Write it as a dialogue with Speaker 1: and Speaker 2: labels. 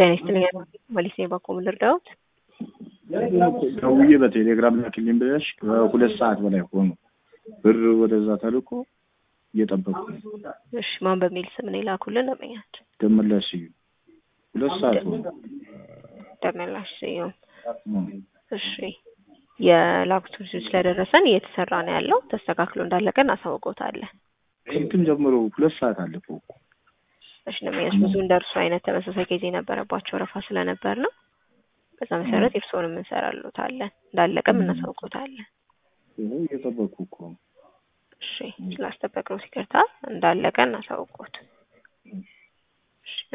Speaker 1: ጤና ይስጥልኝ ፖሊስ በኩል ልርዳዎት?
Speaker 2: ደውዬ በቴሌግራም ላክልኝ ብለሽ ከሁለት ሰዓት በላይ ሆኑ። ብር ወደዛ ተልኮ እየጠበቅኩ ነው።
Speaker 1: እሺ ማን በሚል ስም ነው የላኩልን? ደመኛችን
Speaker 2: ደመላሽ እዩ ሁለት ሰዓት ሆኑ።
Speaker 1: ደመላሽ ስዩም። እሺ የላኩት ስለደረሰን እየተሰራ ነው ያለው። ተስተካክሎ እንዳለቀ እናሳውቆታለን።
Speaker 2: ከንትን ጀምሮ ሁለት ሰዓት አለፈው እኮ።
Speaker 1: እሺ ደመኛች ብዙ እንደ እርሱ አይነት ተመሳሳይ ጊዜ የነበረባቸው ወረፋ ስለነበር ነው። በዛ መሰረት የእርስዎንም እንሰራሎታለን እንዳለቀም እናሳውቆታለን።
Speaker 2: ይኸው እየጠበቅኩ እኮ ነው።
Speaker 1: እሺ ስላስጠበቅነው ይቅርታ። እንዳለቀ እናሳውቆት። እሺ